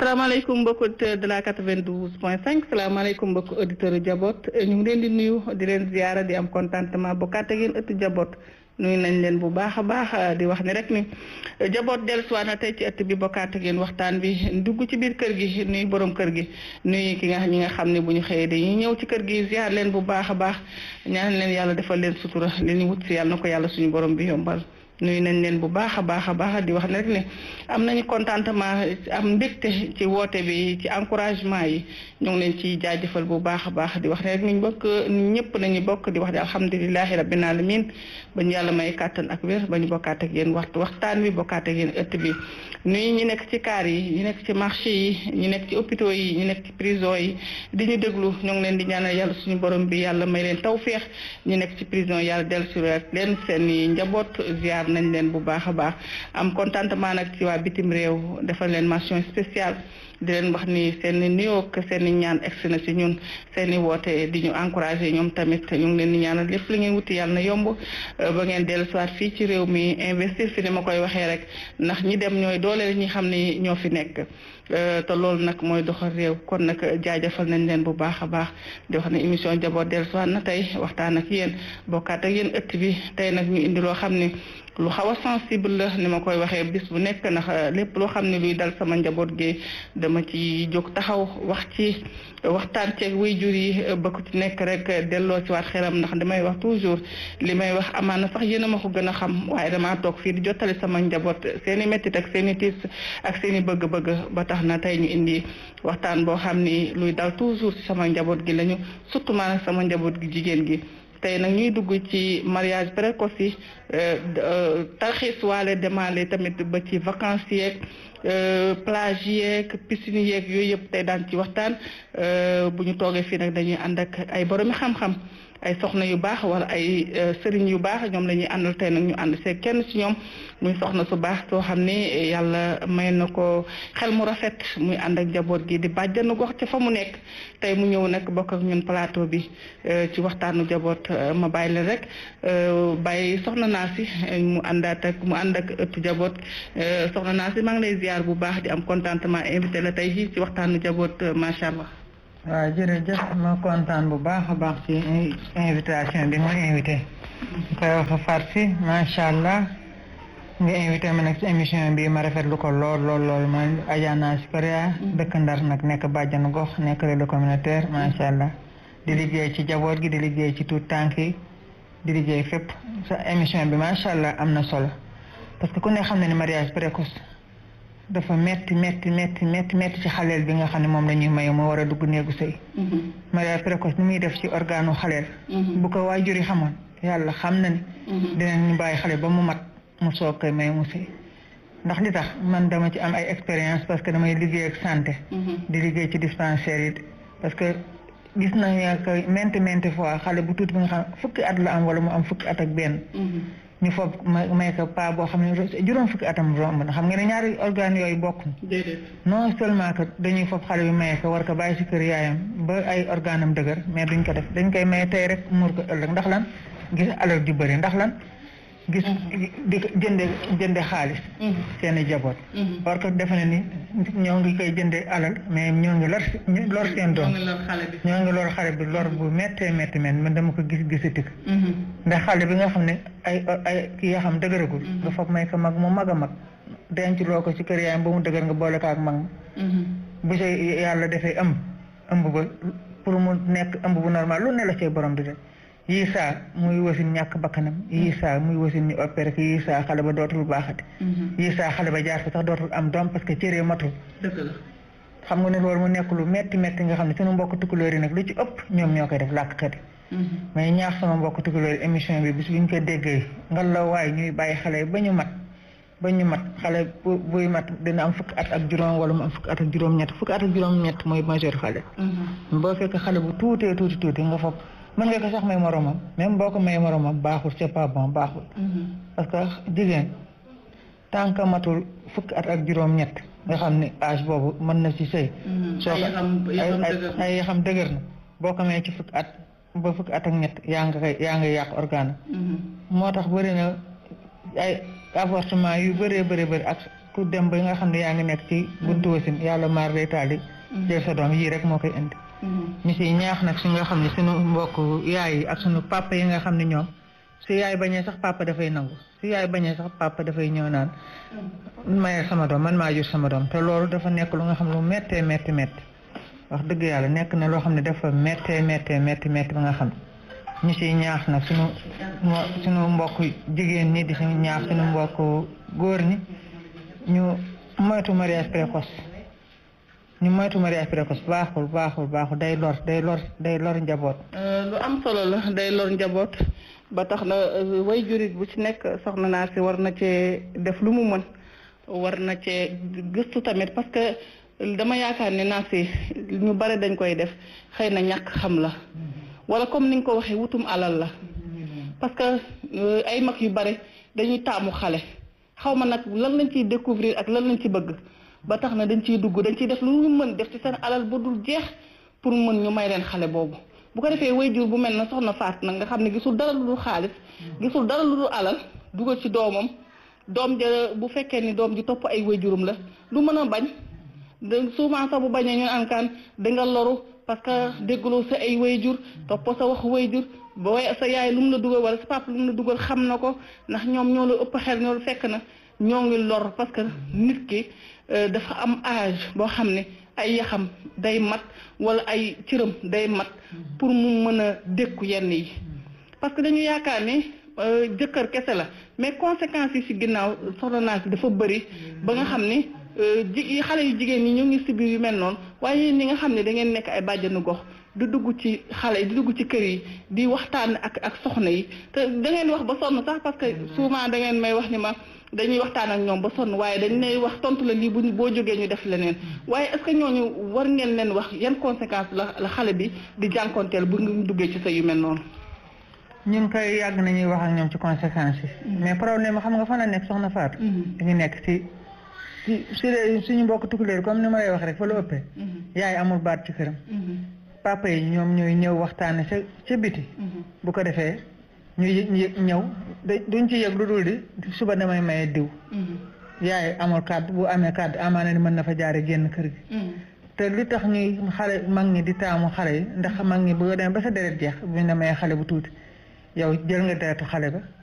salaamaaleykum mbokki auditeur de la 92 point 5 salaamaaleykum mbokki auditeur yu jaboot ñu ngi leen di nuyu di leen ziara di am contentement bokkaat ak yéen ëttu jaboot nuyu nañ leen bu baax a baax di wax ni rek ni jaboot dellusiwaat na tey ci ëtt bi bokkaat ak yéen waxtaan bi dugg ci biir kër gi nuyu borom kër gi nuyu ki nga ñi nga xam ne bu ñu xëyee dañuy ñëw ci kër gi ziar leen bu baax a baax ñaan leen yàlla defal leen sutura li ñu wut si yàlla na ko yàlla suñu borom bi yombal. nuyu nañ leen bu baax a baax a baax di wax ne rek ne am nañu contentement am mbégte ci woote bi ci encouragement yi ñu ngi leen ci jaajëfal bu baax a baax di wax ne rek ñu bokk ñëpp nañu bokk di wax ne alhamdulilahi rabbil alamin ba ñu yàlla may kàttan ak wér ba ñu bokkaat ak yéen waxtu waxtaan bi bokkaat ak yéen ëtt bi nuyu ñi nekk ci kaar yi ñi nekk ci marché yi ñi nekk ci hôpitaux yi ñi nekk ci prison yi di ñu déglu ñu ngi leen di ñaanal yàlla suñu borom bi yàlla may leen tawféex ñi nekk ci prison yàlla dellu si leen seen i njaboot ziar nañ leen bu baax a baax am contentement nag ci waa bitim réew defal leen mention spéciale di leen wax ni seen i nuyoo ak seen i ñaan egsi na si ñun seen i woote di ñu encouragé ñoom tamit ñu ngi leen di ñaanal lépp li ngeen wuti yàlla na yomb ba ngeen dellu siwaat fii ci réew mi investir fi ni ma koy waxee rek ndax ñi dem ñooy dooleel ñi xam ni ñoo fi nekk te loolu nag mooy doxal réew kon nag jaajëfal nañ leen bu baax a baax di wax ne émission jaboot dellu siwaat na tey waxtaan ak yéen bokkaat ak yéen ëtt bi tey nag ñu indi loo xam ni lu xaw a sensible la ni ma koy waxee bis bu nekk ndax lépp loo xam ne luy dal sama njaboot gi dama ci jóg taxaw wax ci waxtaan ceeg waajur yi ba ku ci nekk rek delloo ci waat xelam ndax damay wax toujours li may wax amaana sax yéen a ma ko gën a xam waaye damaa toog fii di jottali sama njaboot seen i méttit ak seen i tiis ak seen i bëgg-bëgg ba tax na tey ñu indi waxtaan boo xam ni luy dal toujours ci sama njaboot gi lañu surtout maanaam sama njaboot gi jigéen gi. tey nag ñuy dugg ci mariage précoce yi tarxiis waale demaale tamit ba ci vacances yeeg plage yeeg piscine yeeg yooyu yëpp tey daan ci waxtaan bu ñu toogee fii nag dañuy ànd ak ay boromi xam-xam ay soxna yu baax wala ay sëriñ yu baax ñoom la ñuy àndal tey nag ñu ànd see kenn ci ñoom muy soxna su baax soo xam ni yàlla may na ko xel mu rafet muy ànd ak njaboot gi di bàjjanu gox ca fa mu nekk tey mu ñëw nag bokk ak ñun plateau bi ci waxtaanu njaboot ma bàyyi leen rek bàyyi soxna naa si mu àndaat ak mu ànd ak ëttu njaboot soxna naa si maa ngi lay ziar bu baax di am contentement invité la tey fii ci waxtaanu njaboot macha allah. waaw jërëjëf ma kontaan bu baax a baax ci invitation bi ma invité koy wax Farsi macha allah nga invité ma nag ci émission bi ma rafetlu ko lool lool lool ma Adja Nass Korea dëkk Ndar nag nekk bàjjanu gox nekk relais communautaire macha allah di liggéey ci jaboot gi di liggéey ci tuut tànk yi di liggéey fépp sa émission bi macha allah am na solo parce que ku ne xam ne ne mariage précoce dafa metti metti metti metti metti ci xaleel bi nga xam ne moom la ñuy maye moo war a dugg néegu sëy mariage précoce ni muy def ci organu xaleel bu ko waajur yi xamoon yàlla xam na ni dinañ bàyyi xale ba mu mat mu soog koy may mu sëy ndax li tax man dama ci am ay expérience parce que damay liggéey ak santé di liggéey ci dispensaire yi parce que gis nañ que maintes maintes fois xale bu tuuti bi nga xam fukki at la am wala mu am fukki at ak benn ñu foog may ko pas boo xam ne juróom fukki atam romb na xam nga ne ñaari organes yooyu bokk non seulement que dañuy foog xale bi maye ko war ko bàyyi si kër yaayam ba ay organe am dëgër mais duñ ko def dañ koy maye tey rek muur ko ëllëg ndax lan gis alal ju bëri ndax lan gis di ko jënde jënde xaalis seen i jaboot war ko defe ne ni ñoo ngi koy jënde alal mais ñoo ngi lor lor seen doom ñoo ngi lor xale bi lor bu méttee métti men man dama ko gis gisati ko ndax xale bi nga xam ne ay ay kii yoo xam dëgëragul nga foog may ko mag mu mag a mag denc loo ko ci kër yaayam ba mu dëgër nga boole ko ak mag bu ci yàlla defee ëmb ëmb ba pour mu nekk ëmb bu normal lu ne la cee borom di def yii saa muy wasin ñàkk bakkanam yii saa muy wasin ñu opéré ko yii saa xale ba dootul baaxati yii saa xale ba jaar ko sax dootul am doom parce que cëree matul xam nga ne loolu mu nekk lu metti metti nga xam ne sunu mbokk tukulóor yi nag lu ci ëpp ñoom ñoo koy def làkkat yi mais ñaax sama mbokk tukulóor yi émission bi bis bu ñu ko déggee nga la waaye ñuy bàyyi xale ba ñu mat ba ñu mat xale bu buy mat dina am fukki at ak juróom wala mu am fukki at ak juróom-ñett fukki at ak juróom-ñett mooy majeur xale boo fekk xale bu tuutee tuuti tuuti nga foog mën nga ko sax may moromam même boo ko may moromam baaxul c'est pas bon baaxul parce que jigéen tant que matul fukki at ak juróom-ñett nga xam ne âge boobu mën na ci sëy soo ko ay xam dëgër na boo ko may ci fukki at ba fukki at ak ñett yaa nga koy yaa nga yàq organe moo tax bëri na ay avortement yu bëree bëri bëri ak ku dem ba nga xam ne yaa ngi nekk ci buntu wasin yàlla maar day taali jël sa doom yii rek moo koy indi ñu siy ñaax nag si nga xam ne suñu mbokk yaay yi ak suñu papa yi nga xam ne ñoom su yaay bañee sax papa dafay nangu su yaay bañee sax papa dafay ñëw naan mayee sama doom man maa jur sama doom te loolu dafa nekk lu nga xam lu méttee métti métti wax dëgg yàlla nekk na loo xam ne dafa méttee méttee métti métti ba nga xam ñu siy ñaax nag suñu suñu mbokk jigéen ñi di si ñaax suñu mbokk góor ñi ñu moytu mariage précoce ñu moytu mariage précoce baaxul baaxul baaxul day lor day lor day lor njaboot. lu am solo la day lor njaboot ba tax na way jurit bu ci nekk soxna naa si war na cee def lu mu mën war na cee gëstu tamit parce que dama yaakaar ne naa si ñu bare dañ koy def xëy na ñàkk xam la wala comme ni nga ko waxee wutum alal la parce que ay mag yu bare dañuy taamu xale xaw ma nag lan lañ ciy découvrir ak lan lañ ci bëgg. ba tax na dañ ciy dugg dañ ciy def lu ñu mën def ci seen alal ba dul jeex pour mën ñu may leen xale boobu bu ko defee waajur bu mel na soxna faat nag nga xam ne gisul dara lu dul xaalis gisul dara lu dul alal dugal ci doomam doom ja bu fekkee ni doom ji topp ay waajuram la du mën a bañ souvent sax bu bañee ñu naan kaan da nga loru parce que déggloo sa ay waajur topp sa wax waajur ba way sa yaay lu mu la dugal wala sa papa lu mu la dugal xam na ko ndax ñoom ñoo la ëpp xel ñoo la fekk na ñoo ngi lor parce que nit ki dafa am âge boo xam ne ay yaxam day mat wala ay cëram day mat pour mu mën a dékku yenn yi parce que dañu yaakaar ne jëkkër kese la mais conséquences yi ci ginnaaw soxna naa si dafa bëri ba nga xam ne ji xale yu jigéen ñi ñu ngi si biir yu mel noonu waaye ñi nga xam ne da ngeen nekk ay bàjjanu gox di dugg ci xale yi di dugg ci kër yi di waxtaan ak ak soxna yi te da ngeen wax ba sonn sax parce que souvent da ngeen may wax ni ma dañuy waxtaan ak ñoom ba sonn waaye dañ lay wax tontu la lii bu boo jógee ñu def leneen waaye est-ce que ñooñu war ngeen leen wax yan conséquences la la xale bi di jànkonteel bu ngi duggee ci sa yu mel noonu. ñun koy yàgg nañuy wax ak ñoom ci conséquences yi. mais problème xam nga fan la nekk soxna Fatou. dañu nekk ci ci si suñu mbokk tukuleer comme ni ma lay wax rek fa la ëppee. yaay amul baat ci këram. papa yi ñoom ñooy ñëw waxtaane ca ca biti. bu ko defee. ñu ñëw duñ ci yëg lu dul di suba damay maye diw yaay amul kàddu bu amee kàddu amaana ni mën na fa jaare génn kër gi te li tax ñuy xale mag ñi di taamu xale yi ndax mag ñi boo demee ba sa deret jeex buñ la mayee xale bu tuuti yow jël nga deretu xale ba